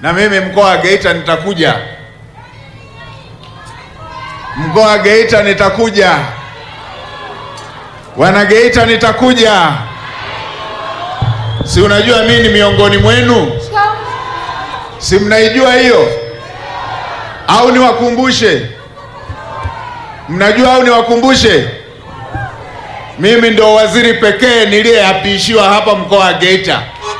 na mimi mkoa wa Geita nitakuja, mkoa wa Geita nitakuja, wana Geita nitakuja. Si unajua mimi ni miongoni mwenu, si mnaijua hiyo au niwakumbushe? Mnajua au niwakumbushe? Mimi ndo waziri pekee niliyeapishiwa hapa mkoa wa Geita.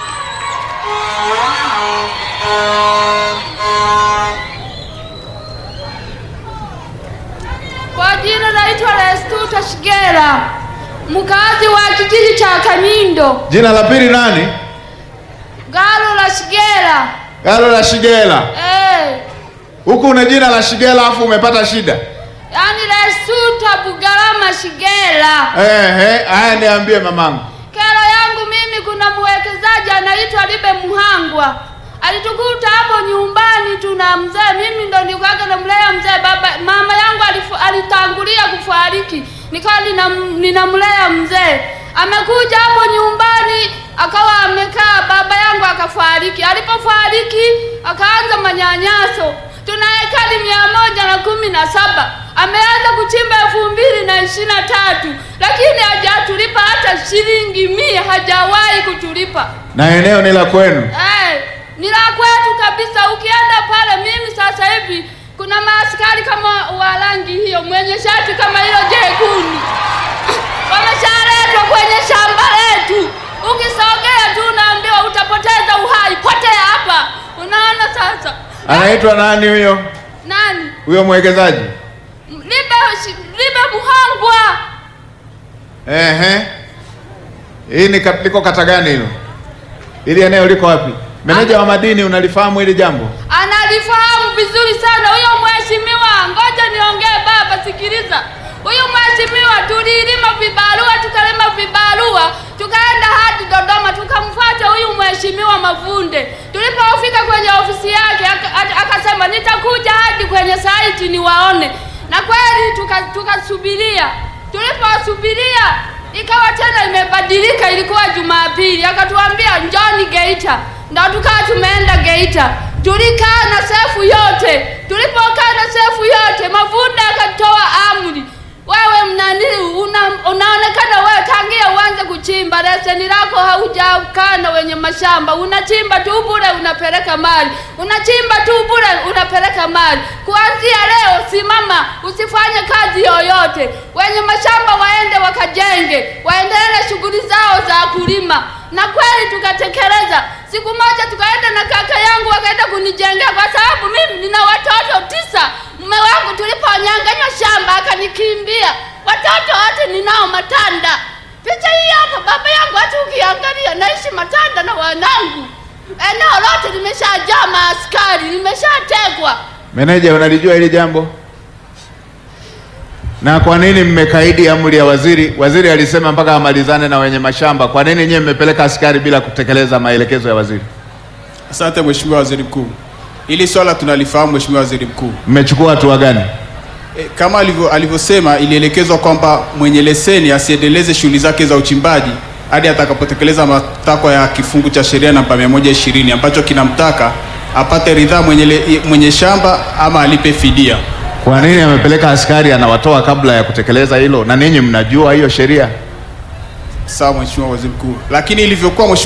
Kwa jina naitwa Restuta Shigera, mkazi wa kijiji cha Kanyindo, Jina la pili nani? Galo la Shigera. Galo la Shigela. Eh, Huku una jina la Shigela afu umepata shida. yaani Restuta Bugalama Shigera. Ehe, haya niambie mamangu. Kero yangu mimi, kuna mwekezaji anaitwa Libe Muhangwa alitukuta hapo nyumbani, tuna mzee, mimi ndo nilikuwaga namlea mzee. Baba mama yangu alifu, alitangulia kufariki, nikawa ninam- ninamlea mzee. Amekuja hapo nyumbani akawa amekaa, baba yangu akafariki. Alipofariki akaanza manyanyaso. Tuna ekari mia moja na kumi na saba ameanza kuchimba elfu mbili na ishirini na tatu lakini hajatulipa hata shilingi mia, hajawahi kutulipa. Na eneo ni la kwenu. Eh, ni la kwetu kabisa. Ukienda pale, mimi sasa hivi kuna maaskari kama wa rangi hiyo, mwenye shati kama hilo jekundu wameshaletwa kwenye shamba letu. Ukisogea tu unaambiwa utapoteza uhai, potea hapa. Unaona sasa Anaitwa nani huyo? nani? Huyo mwekezaji? Libe, Libe Muhangwa. Ehe. Hii ni kat- liko kata gani hilo? Hili eneo liko wapi? Meneja wa madini unalifahamu hili jambo? Analifahamu vizuri sana huyo mheshimiwa. Ngoja niongee baba, sikiliza. Huyu mheshimiwa tulilima vibarua, tukalima vibarua, tukaenda hadi Dodoma, tukamfuata huyu mheshimiwa Mavunde. Tulipofika kwenye ofisi yake aka- aka- akasema nitakuja hadi kwenye saiti niwaone, na kweli tuka- tukasubiria. Tuliposubiria ikawa tena imebadilika, ilikuwa Jumapili, akatuambia njoni Geita, ndo tukawa tumeenda Geita. Tulikaa na sefu yote. Tulipokaa na sefu yote, Mavunde akatoa amri, wewe mnanili una, unaonekana wewe tangia uanze kuchimba, leseni lako haujakaa na wenye mashamba, unachimba tu bure, unapeleka mali, unachimba tu bure, unapeleka mali. Kuanzia leo simama, usifanye kazi yoyote, wenye mashamba waende wakajenge, waendelee na shughuli zao za kulima. Na kweli tukatekeleza. Siku moja tukaenda na kaka yangu wakaenda kunijengea, kwa sababu mimi nina watoto tisa. Mume wangu tuliponyanganywa shamba akanikimbia, watoto wote ninao Matanda. Picha hii hapa, baba yangu, hata ukiangalia naishi Matanda na wanangu. Eneo lote limeshajaa maaskari, limeshategwa. Meneja, unalijua hili jambo? Na kwa nini mmekaidi amri ya waziri? Waziri alisema mpaka amalizane na wenye mashamba. Kwa nini nyewe mmepeleka askari bila kutekeleza maelekezo ya waziri? Asante Mheshimiwa Waziri Mkuu, hili swala tunalifahamu Mheshimiwa Waziri Mkuu. Mmechukua hatua gani? E, kama alivyo- alivyosema ilielekezwa kwamba mwenye leseni asiendeleze shughuli zake za uchimbaji hadi atakapotekeleza matakwa ya kifungu cha sheria namba 120 ambacho kinamtaka apate ridhaa mwenye, le- mwenye shamba ama alipe fidia. Kwa nini amepeleka askari anawatoa kabla ya kutekeleza hilo? Na ninyi mnajua hiyo sheria? Sawa Mheshimiwa Waziri Mkuu, lakini ilivyokuwa Mheshimiwa